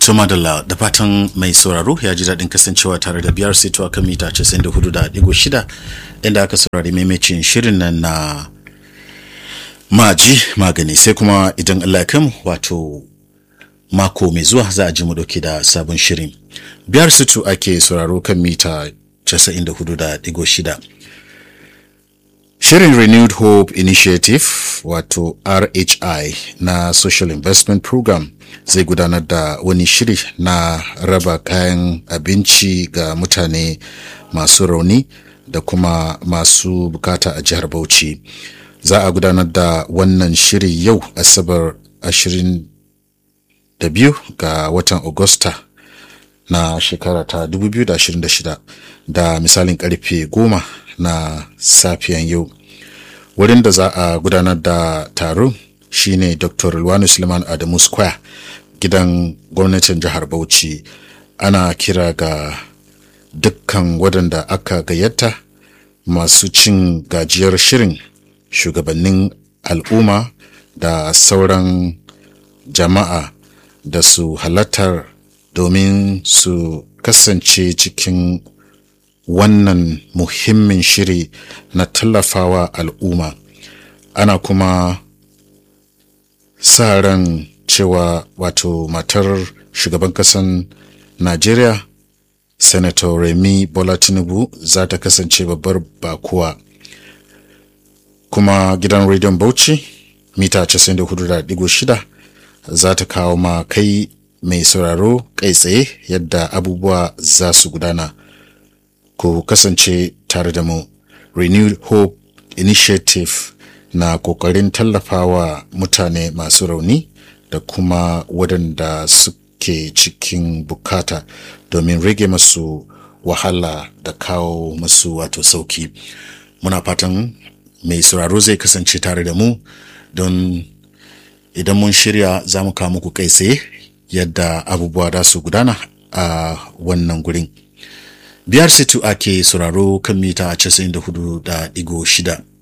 Tuma da da fatan mai sauraro ya ji daɗin kasancewa tare da biyar sito a kan mita 94.6 inda aka saurari maimacin shirin nan na maji magani sai kuma idan Allah ya kai wato mako mai zuwa za a ji mu dauke da sabon shirin. Biyar sito ake sauraro kan mita 94.6 Shirin Renewed Hope Initiative wato RHI na Social Investment Program zai gudanar da wani shiri na raba kayan abinci ga mutane masu rauni da kuma masu bukata a jihar Bauchi. Za a gudanar da wannan shiri yau Asabar 22 ga watan Agusta na shekara ta 2026 da misalin karfe 10 na safiyan yau wurin da za a gudanar da taro shine dr Luwanu suleiman adamu square gidan gwamnatin jihar bauchi ana kira ga dukkan waɗanda aka gayyata masu cin gajiyar shirin shugabannin al'umma da sauran jama'a da su halartar domin su kasance cikin wannan muhimmin shiri na tallafawa al'umma ana kuma sa ran cewa wato matar shugaban kasan najeriya senator remi bola tinubu za ta kasance babbar bakuwa kuma gidan rediyon bauchi mita 94.6 za ta kawo ma kai mai sauraro kai tsaye yadda abubuwa za su gudana ku kasance tare da mu renewed hope initiative na kokarin tallafawa mutane masu rauni da kuma waɗanda suke cikin bukata domin rage masu wahala da kawo masu wato sauki muna fatan mai sauraro zai kasance tare da mu don idan mun shirya za mu kawo muku kai tsaye yadda abubuwa da su gudana a wannan gurin biyar situ ake sauraro kan mita 94.6